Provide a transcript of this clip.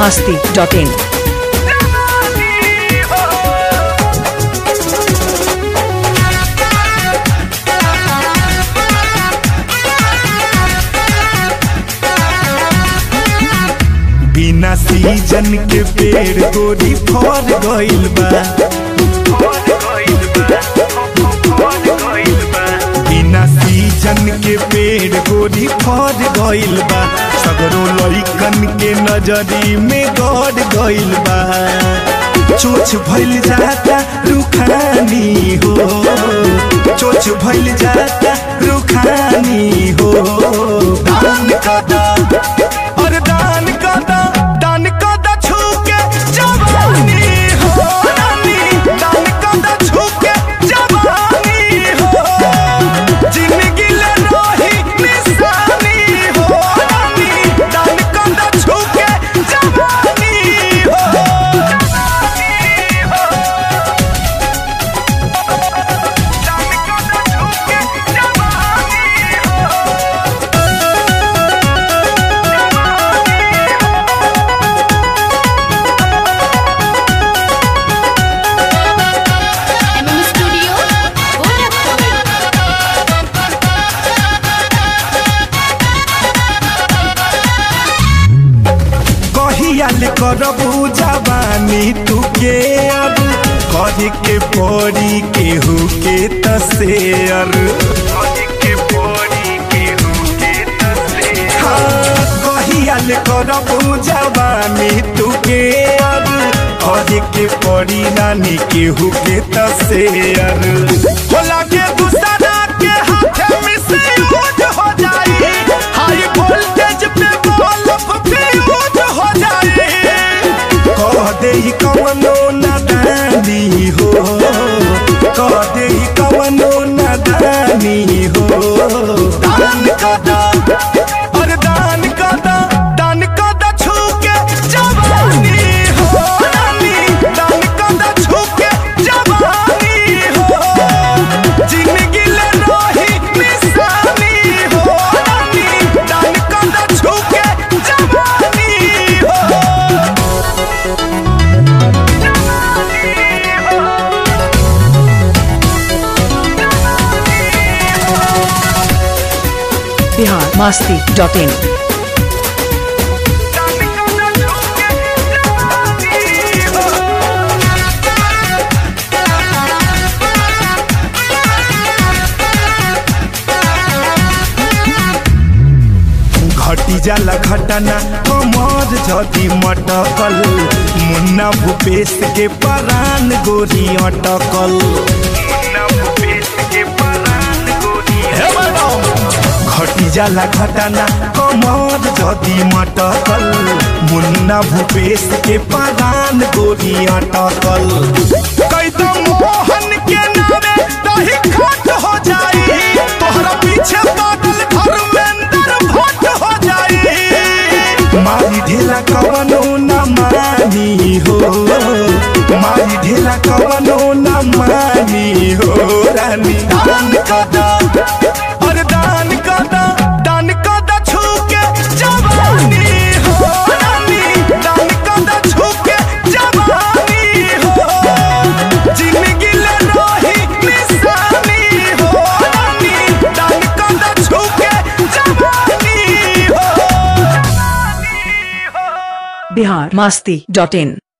masti.in. बिना season के पेड़ गोरी फर गइल बा बिना सीजन के पेड़ गोरी फर गइल बा सगरो लइकन के नजरी में गड़ गइल बा चोच भइल जाता रुखानी हो चोच भइल जाता रुखानी हो दान कदा और दान कदा दान कदा छूके जवानी हो रानी दान कदा छूके जवानी हो जिंदगी ले रही निशानी हो रानी दान कदा छूके जवानी हो दान कदा छूके जवानी हो एमएम स्टूडियो गोरखपुर कहियाल करबू जवानी तू के अब कहे के पड़ी केहू के तसेयर हाँ, कहियाल करबू जवानी तू के अब कहे के पड़ी नानी केहू के तसेयर होला के दूसरा के हाथ में से यूज हो जाई हाई वोल्टेज पे बल्ब फ्यूज हो जाई कह दे कवनो नादानी हो कह दे कवनो नादानी हो दान कदा और दान कदा दान कदा छूके जवानी हो रानी दान कदा छूके जवानी हो जिंदगी ले रही निशानी हो रानी दान कदा छूके जवानी हो Bihar masti.in. घटी जाला घटना कमर जदी मटकल मुन्ना भूपेश के परान गोरी अटकल हे मैडम! घटी जाला घटना कमर जदी मटकल मुन्ना भूपेश के परान गोरी अटकल कैदम मोहन के नामे दही खट हो जाई तोहरा पीछे पागल धर्मेंद्र भट्ट हो जाई मारी ढेला कवनो न मानी हो मारी ढेला कवनो न मानी हो रानी दान कदा और दान कदा दान कदा छूके जवानी हो रानी दान कदा छूके जवानी हो जिंदगी ले रही निशानी हो रानी दान कदा छूके जवानी हो Bihar masti.in.